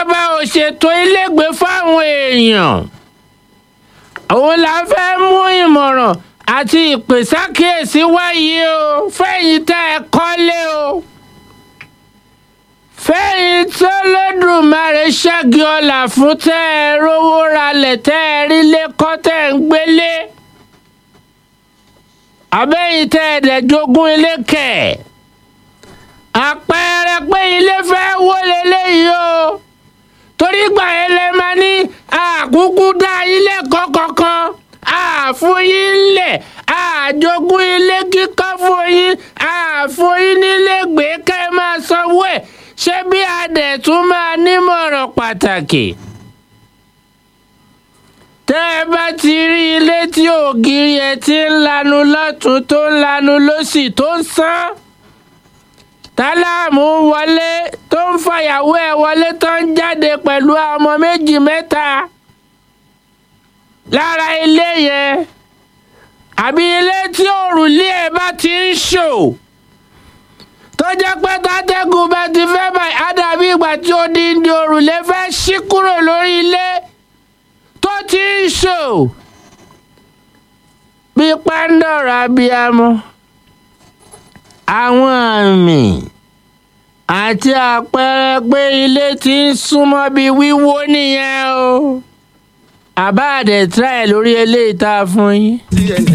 ìjọba ò ṣètò ilégbèé fáwọn èèyàn òun la fẹ́ mú ìmọ̀ràn àti ìpèsákìyèsí wáyé o fẹ́yìn tẹ́ ẹ kọ́lé o fẹ́yìn tó lódùmarè ṣẹ́gi ọ̀la fún tẹ́ ẹ rówó ralẹ̀ tẹ́ ẹ rí lẹ́kọ́ tẹ́ ẹ ń gbélé àbẹ́yìn tẹ́ ẹ dẹ̀ jogún ilé kẹ̀ àpẹẹrẹ pé ilé fẹ́ wó leléyìí o torí gbà yẹn lè máa ní àkúkú dá ilé kọ̀ọ̀kan àfún yín lẹ̀ àjogún ilé kíkọ́ fún yín àfún yín nílé gbé ká ẹ máa sanwó ẹ̀ ṣé bí adẹ̀ tún máa nímọ̀ràn pàtàkì tẹ́ ẹ bá ti rí ilé tí ògiri ẹ̀ ti ń lanu lọ́tún tó ń lanu lọ́sì tó ń sán tálámù wọlé tó ń fàyàwó ẹ̀ wọlé tó ń jáde pẹ̀lú ọmọ méjì mẹ́ta lára ilé yẹn àbí ilé tí òrùlé ẹ̀ bá ti ń ṣò tó jẹ́ pé tátẹ́gùn bá ti fẹ́ báyìí á dàbí ìgbà tí odindi òrùlé fẹ́ ṣí kúrò lórí ilé tó ti ń ṣò bí pàǹdọ̀rọ̀ abiyamọ àwọn àmì àti àpẹẹrẹ pé ilé ti ń súnmọ́ bí wíwó nìyẹn o àbá àdẹ̀tírà ẹ̀ lórí eléyìí tá a fún yín. TNT